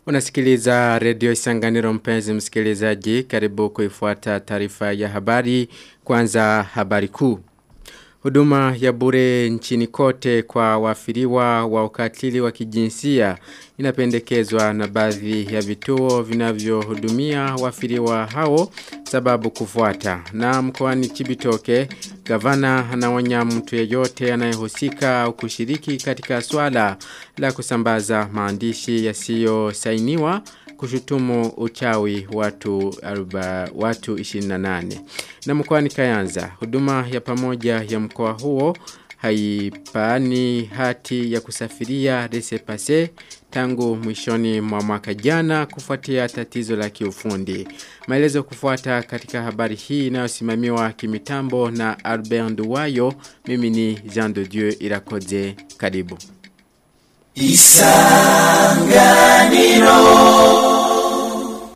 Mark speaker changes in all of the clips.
Speaker 1: Unasikiliza redio Isanganiro mpenzi msikilizaji karibu kuifuata taarifa ya habari kwanza habari kuu. Huduma ya bure nchini kote kwa wafiriwa wa ukatili wa kijinsia inapendekezwa na baadhi ya vituo vinavyohudumia wafiriwa hao sababu kufuata. Na mkoani Chibitoke, gavana anaonya mtu yeyote anayehusika au kushiriki katika swala la kusambaza maandishi yasiyosainiwa kushutumu uchawi watu aruba, watu 28. Na mkoani Kayanza, huduma ya pamoja ya mkoa huo haipani hati ya kusafiria resepase tangu mwishoni mwa mwaka jana kufuatia tatizo la kiufundi. Maelezo kufuata katika habari hii inayosimamiwa kimitambo na Albert Nduwayo, mimi ni Jean de Dieu Irakoze, karibu. Isanganiro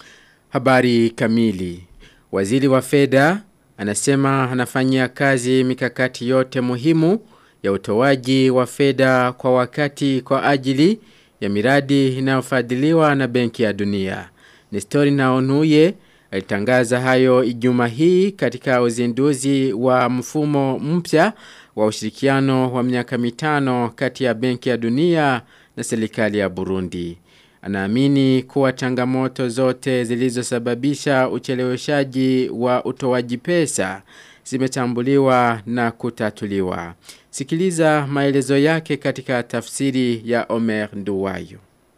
Speaker 1: Habari kamili Waziri wa fedha anasema anafanyia kazi mikakati yote muhimu ya utoaji wa fedha kwa wakati kwa ajili ya miradi inayofadhiliwa na Benki ya Dunia. Nestori Naonuye alitangaza hayo Ijumaa hii katika uzinduzi wa mfumo mpya wa ushirikiano wa miaka mitano kati ya Benki ya Dunia na serikali ya Burundi. Anaamini kuwa changamoto zote zilizosababisha ucheleweshaji wa utoaji pesa zimetambuliwa na kutatuliwa. Sikiliza maelezo yake katika tafsiri ya Omer Nduwayo.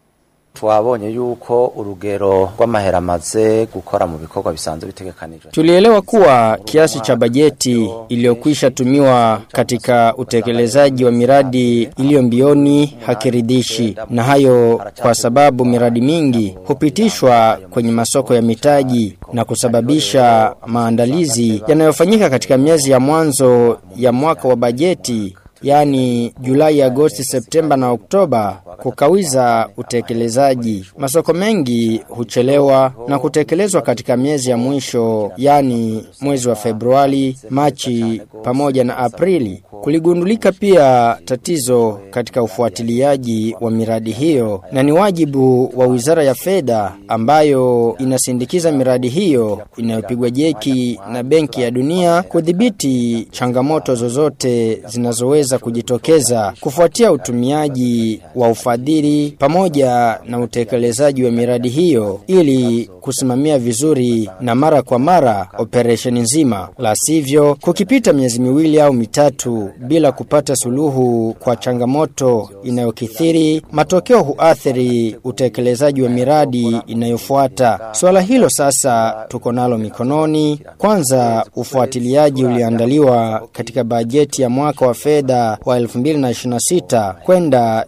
Speaker 2: twabonye yuko urugero rw'amahera amaze gukora mu bikorwa bisanzwe bitegekanijwe
Speaker 3: Tulielewa kuwa kiasi cha bajeti iliyokwisha tumiwa katika utekelezaji wa miradi iliyo mbioni hakiridhishi, na hayo kwa sababu miradi mingi hupitishwa kwenye masoko ya mitaji na kusababisha maandalizi yanayofanyika katika miezi ya mwanzo ya mwaka wa bajeti yani Julai, Agosti, Septemba na Oktoba kukawiza utekelezaji. Masoko mengi huchelewa na kutekelezwa katika miezi ya mwisho, yani mwezi wa Februari, Machi pamoja na Aprili. Kuligundulika pia tatizo katika ufuatiliaji wa miradi hiyo, na ni wajibu wa Wizara ya Fedha ambayo inasindikiza miradi hiyo inayopigwa jeki na Benki ya Dunia kudhibiti changamoto zozote zinazoweza kujitokeza kufuatia utumiaji wa ufadhili pamoja na utekelezaji wa miradi hiyo ili kusimamia vizuri na mara kwa mara operesheni nzima. La sivyo, kukipita miezi miwili au mitatu bila kupata suluhu kwa changamoto inayokithiri, matokeo huathiri utekelezaji wa miradi inayofuata. Swala hilo sasa tuko nalo mikononi. Kwanza, ufuatiliaji uliandaliwa katika bajeti ya mwaka wa fedha wa 2026 kwenda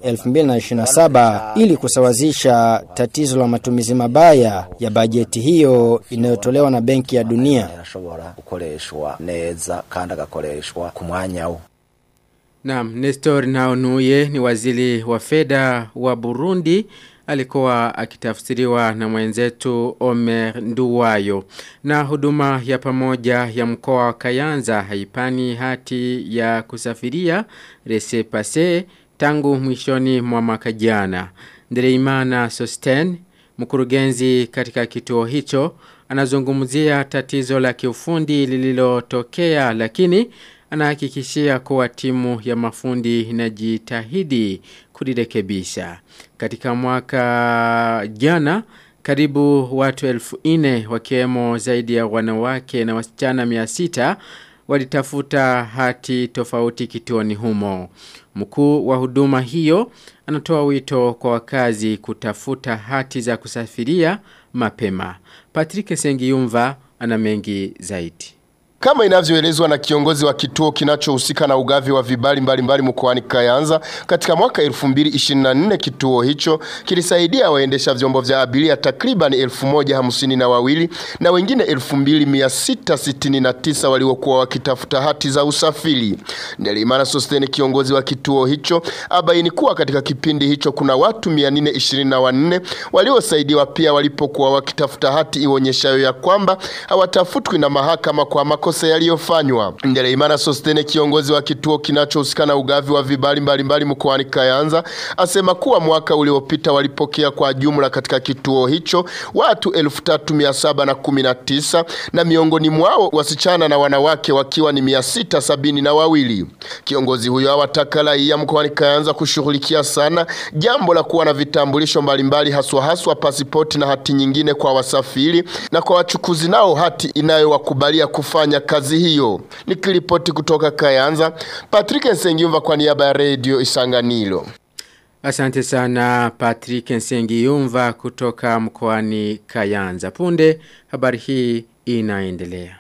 Speaker 3: 2027 ili kusawazisha tatizo la matumizi mabaya ya bajeti hiyo inayotolewa na Benki ya Dunia.
Speaker 2: arashobora gukoreshwa neza kandi agakoreshwa ku mwanya wo
Speaker 1: Naam, Nestor Naonuye ni waziri wa fedha wa Burundi alikuwa akitafsiriwa na mwenzetu Omer Nduwayo. Na huduma ya pamoja ya mkoa wa Kayanza haipani hati ya kusafiria rese pase tangu mwishoni mwa mwaka jana. Ndereimana Sosten, mkurugenzi katika kituo hicho, anazungumzia tatizo la kiufundi lililotokea lakini anahakikishia kuwa timu ya mafundi inajitahidi kulirekebisha. Katika mwaka jana, karibu watu elfu ine wakiwemo zaidi ya wanawake na wasichana mia sita walitafuta hati tofauti kituoni humo. Mkuu wa huduma hiyo anatoa wito kwa wakazi kutafuta hati za kusafiria mapema. Patrick Sengiyumva ana mengi zaidi.
Speaker 4: Kama inavyoelezwa na kiongozi wa kituo kinachohusika na ugavi wa vibali mbalimbali mkoani Kayanza, katika mwaka 2024 kituo hicho kilisaidia waendesha vyombo vya abiria takriban 1052 na wawili na wengine 2669 waliokuwa wakitafuta hati za usafiri. Ndelimana Sosteni, kiongozi wa kituo hicho, abaini kuwa katika kipindi hicho kuna watu 424 waliosaidiwa pia walipokuwa wakitafuta hati ionyeshayo ya kwamba hawatafutwi na mahakama kwa makosa makosa yaliyofanywa. Ndereimana Sostene, kiongozi wa kituo kinachohusika na ugavi wa vibali mbalimbali mkoani Kayanza, asema kuwa mwaka uliopita walipokea kwa jumla katika kituo hicho watu 3719 na miongoni mwao wasichana na wanawake wakiwa ni 670 na wawili. Kiongozi huyo awataka raia mkoani Kayanza kushughulikia sana jambo la kuwa na vitambulisho mbalimbali haswa haswa pasipoti na hati nyingine kwa wasafiri na kwa wachukuzi nao hati inayowakubalia kufanya kazi hiyo. Nikiripoti kutoka Kayanza, Patrick Nsengiumva kwa niaba ya Radio Isanganiro.
Speaker 1: Asante sana Patrick Nsengiyumva kutoka mkoani Kayanza. Punde habari hii inaendelea.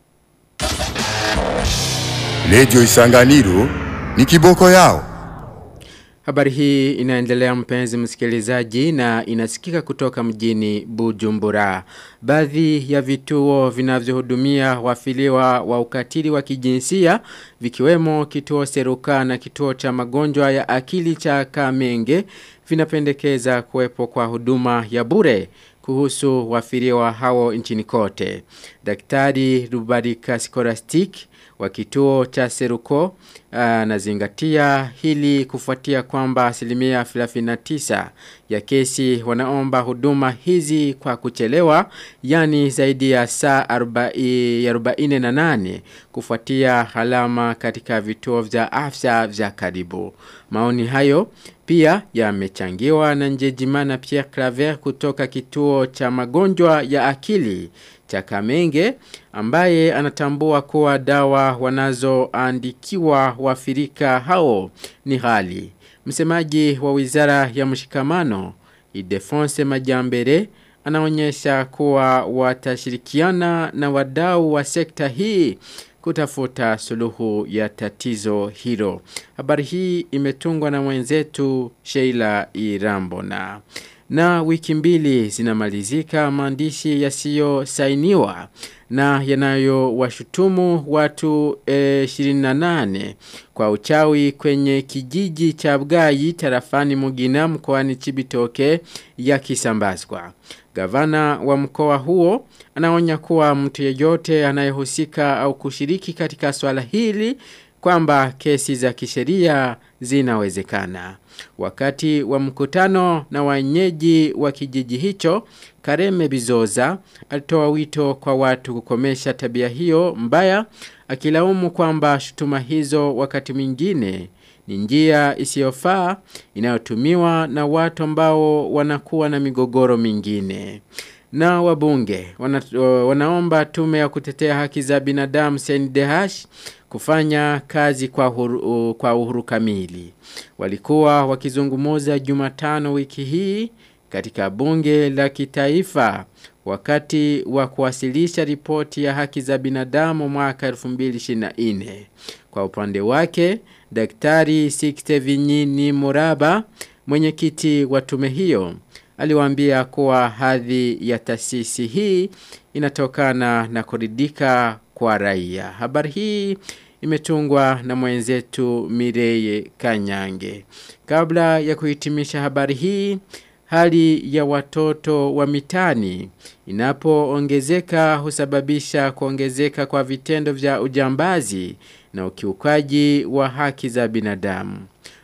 Speaker 5: Radio Isanganiro ni kiboko yao.
Speaker 1: Habari hii inaendelea mpenzi msikilizaji na inasikika kutoka mjini Bujumbura. Baadhi ya vituo vinavyohudumia wafiliwa wa ukatili wa kijinsia vikiwemo kituo Seruka na kituo cha magonjwa ya akili cha Kamenge vinapendekeza kuwepo kwa huduma ya bure kuhusu wafiliwa hao nchini kote. Daktari Rubarika Skolastik wa kituo cha Seruko anazingatia hili kufuatia kwamba asilimia 39 ya kesi wanaomba huduma hizi kwa kuchelewa yani zaidi ya saa 48 kufuatia halama katika vituo vya afya vya karibu. Maoni hayo pia yamechangiwa na Njejimana Pierre Claver kutoka kituo cha magonjwa ya akili cha Kamenge ambaye anatambua kuwa dawa wanazoandikiwa wafirika hao ni ghali. Msemaji wa Wizara ya Mshikamano Idefonse Majambere anaonyesha kuwa watashirikiana na wadau wa sekta hii kutafuta suluhu ya tatizo hilo. Habari hii imetungwa na mwenzetu Sheila Irambona. Na wiki mbili zinamalizika maandishi yasiyosainiwa na yanayowashutumu watu e, 28 kwa uchawi kwenye kijiji cha Bgayi tarafani Mugina mkoani Chibitoke yakisambazwa. Gavana wa mkoa huo anaonya kuwa mtu yeyote anayehusika au kushiriki katika swala hili kwamba kesi za kisheria zinawezekana. Wakati wa mkutano na wenyeji wa kijiji hicho, Kareme Bizoza alitoa wito kwa watu kukomesha tabia hiyo mbaya, akilaumu kwamba shutuma hizo wakati mwingine ni njia isiyofaa inayotumiwa na watu ambao wanakuwa na migogoro mingine. Na wabunge wana, wanaomba tume ya kutetea haki za binadamu CNDH kufanya kazi kwa uhuru, kwa uhuru kamili. Walikuwa wakizungumuza Jumatano wiki hii katika bunge la kitaifa wakati wa kuwasilisha ripoti ya haki za binadamu mwaka 2024. Kwa upande wake, Daktari Sikte Vinyini Muraba, mwenyekiti wa tume hiyo, aliwaambia kuwa hadhi ya taasisi hii inatokana na kuridika kwa raia. Habari hii imetungwa na mwenzetu Mireye Kanyange. Kabla ya kuhitimisha habari hii, hali ya watoto wa mitani inapoongezeka husababisha kuongezeka kwa vitendo vya ujambazi na ukiukaji wa haki za binadamu.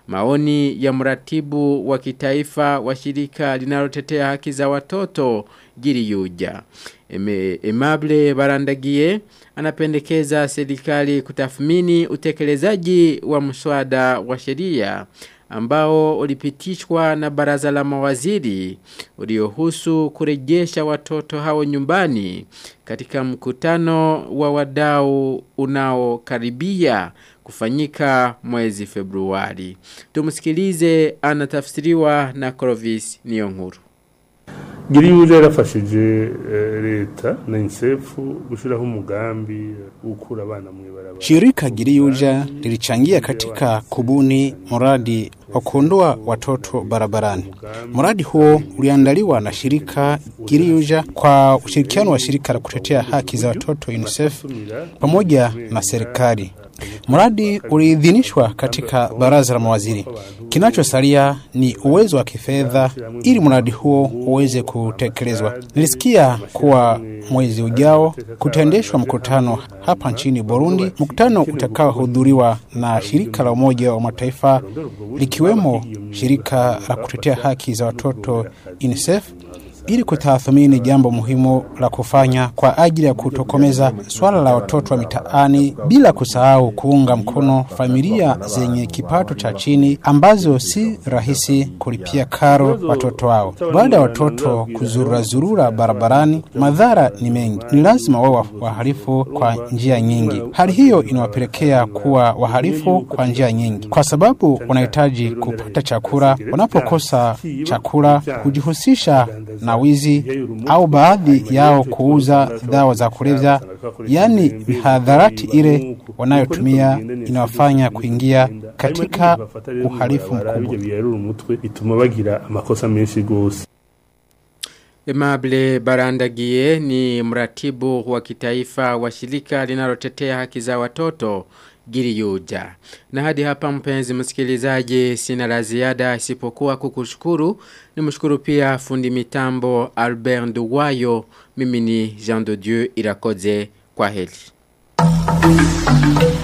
Speaker 1: Maoni ya mratibu wa kitaifa wa shirika linalotetea haki za watoto Giriyuja. Eme, Emable Barandagie anapendekeza serikali kutathmini utekelezaji wa mswada wa sheria ambao ulipitishwa na baraza la mawaziri uliohusu kurejesha watoto hao nyumbani katika mkutano wa wadau unaokaribia kufanyika mwezi Februari. Tumsikilize anatafsiriwa na Clovis Niyonkuru.
Speaker 6: Giriyuje yarafashije leta na UNICEF gushiraho umugambi ukura abana mwibarabara.
Speaker 7: Shirika Giriyuja lilichangia katika kubuni mradi wa kuondoa watoto barabarani. Mradi huo uliandaliwa na shirika Giriyuja kwa ushirikiano wa shirika la kutetea haki za watoto UNICEF pamoja na serikali. Mradi uliidhinishwa katika baraza la mawaziri. Kinachosalia ni uwezo wa kifedha ili mradi huo uweze kutekelezwa. Nilisikia kuwa mwezi ujao kutaendeshwa mkutano hapa nchini Burundi, mkutano utakaohudhuriwa na shirika la Umoja wa Mataifa likiwemo shirika la kutetea haki za watoto UNICEF ili kutathmini jambo muhimu la kufanya kwa ajili ya kutokomeza swala la watoto wa mitaani bila kusahau kuunga mkono familia zenye kipato cha chini ambazo si rahisi kulipia karo watoto wao. Baada ya watoto kuzururazurura barabarani, madhara ni mengi. Ni lazima wawe wahalifu kwa njia nyingi. Hali hiyo inawapelekea kuwa wahalifu kwa njia nyingi, kwa sababu wanahitaji kupata chakula. Wanapokosa chakula, hujihusisha na wizi au baadhi yao kuuza dawa za kulevya, yaani mihadharati ile wanayotumia inawafanya kuingia katika uhalifu mkubwa.
Speaker 6: bituma bagira amakosa menshi gose
Speaker 1: Emable Barandagie ni mratibu wa kitaifa wa shirika linalotetea haki za watoto Giriyuja. Na hadi hapa mpenzi msikilizaji sina la ziada isipokuwa kukushukuru. Nimshukuru pia fundi mitambo Albert Nduwayo. Mimi ni Jean de Dieu Irakoze kwa heli.